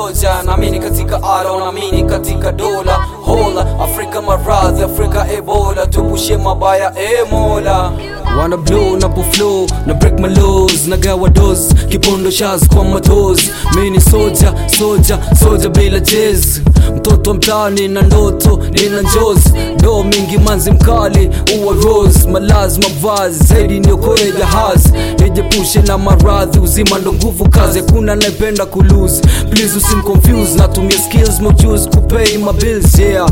soja naamini katika aro naamini katika dola hola afrika maradhi afrika ebola tupushe mabaya e mola wana blow napo flow na break my laws nagawa dos kipondo shaz kwa matos mini soja soja soja bila jez mtoto mtani na ndoto nina njozi do mingi manzi mkali uwa rose malazi mavazi zaidi niokoe jahazi nijepushe na maradhi uzima ndo nguvu kazi hakuna naipenda kulose please usimconfuse natumia skills mojuzi kupay my bills yeah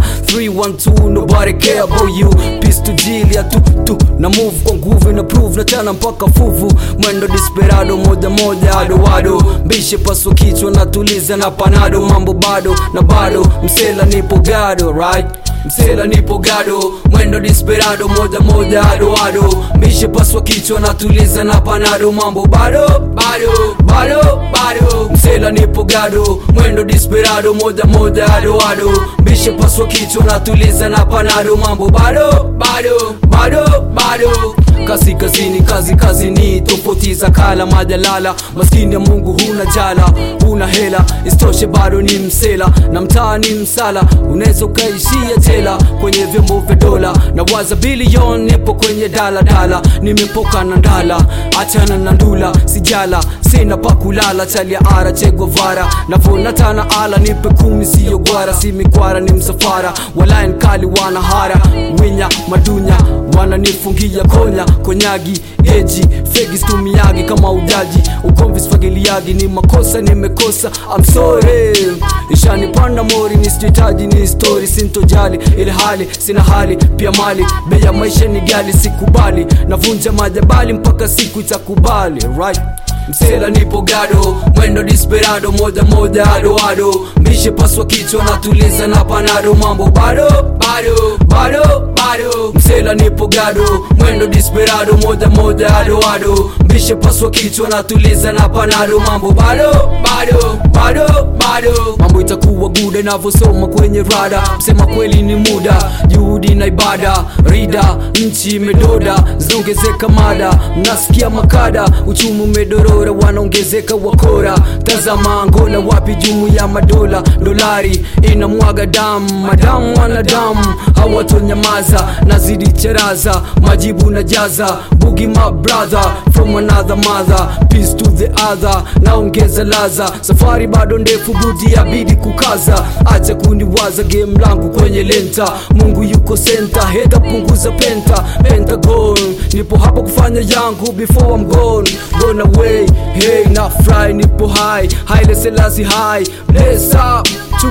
312 nobody care about you peace to jilia tu tu na move kwa nguvu na prove na chana mpaka fuvu mwendo desperado moja moja adoado mbishe paswa kichwa natuliza na panado mambo bado na bado msela nipo gado right msela nipo gado mwendo desperado moja moja adoado mbishe paswa kichwa natuliza na panado mambo bado bado bado bado msela nipo gado mwendo desperado moja moja adoado mbishe paswa kichwa natuliza na panado mambo bado bado bado bado kazi kazini kazi kazini tofauti za kala majalala maskini ya mungu huna jala huna hela istoshe bado ni msela na mtaa ni msala unaweza ukaishia jela kwenye vyombo vya dola na waza bilion nipo kwenye daladala nimepoka na ndala achana na ndula sijala sina pa kulala chalia ara chegwavara navonatana ala nipe kumi siyo gwara si mikwara ni msafara walain kali wana hara winya madunya wananifungia konya konyagi eji fegi stumiagi kama ujaji ukomvi sfagiliagi ni makosa nimekosa I'm sorry ishanipanda mori nisijitaji ni story sintojali ile hali sina hali pia mali bei ya maisha ni gali sikubali navunja majabali mpaka siku itakubali right msela nipo gado mwendo desperado moja moja adoado mbishe paswa kichwa natuliza na panado mambo bado bado bado bado msela nipo gado mwendo desperado moja moja adoado mbishe paswa kichwa natuliza na panado mambo bado bado bado bado mambo itakuwa guda inavyosoma kwenye rada msema kweli ni muda juhudi na ibada rida nchi imedoda zinaongezeka mada mnasikia makada uchumi umedorora wanaongezeka wakora tazama angola wapi jumu ya madola dolari inamwaga damu madamu wanadamu hawatonyamaza nazidi cheraza majibu na jaza bugi my brother from another mother peace to the other naongeza laza safari bado ndefu budi yabidi kukaza acha kuniwaza game langu kwenye lenta mungu yuko senta heta punguza penta pentagon nipo hapa kufanya yangu before I'm gone gone away hey na fry nipo high haile selasi high bless up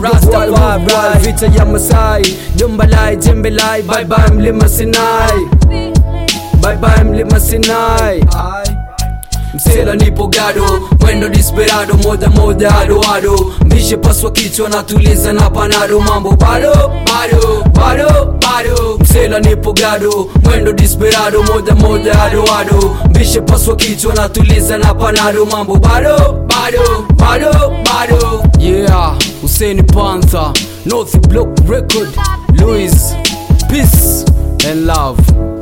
Rastafari vita ya Masai Jombalai jembelai bye bye mlima Sinai bye bye mlima Sinai msela nipo gado mwendo desperado moja moja adoado mbishe paswa kichwa natuliza na panado mambo bado bado bado bado msela nipo gado mwendo desperado moja moja adoado mbishe paswa kichwa natuliza na panado mambo bado bado bado bado yeah Hussein Panther North Block Record Louis Peace and love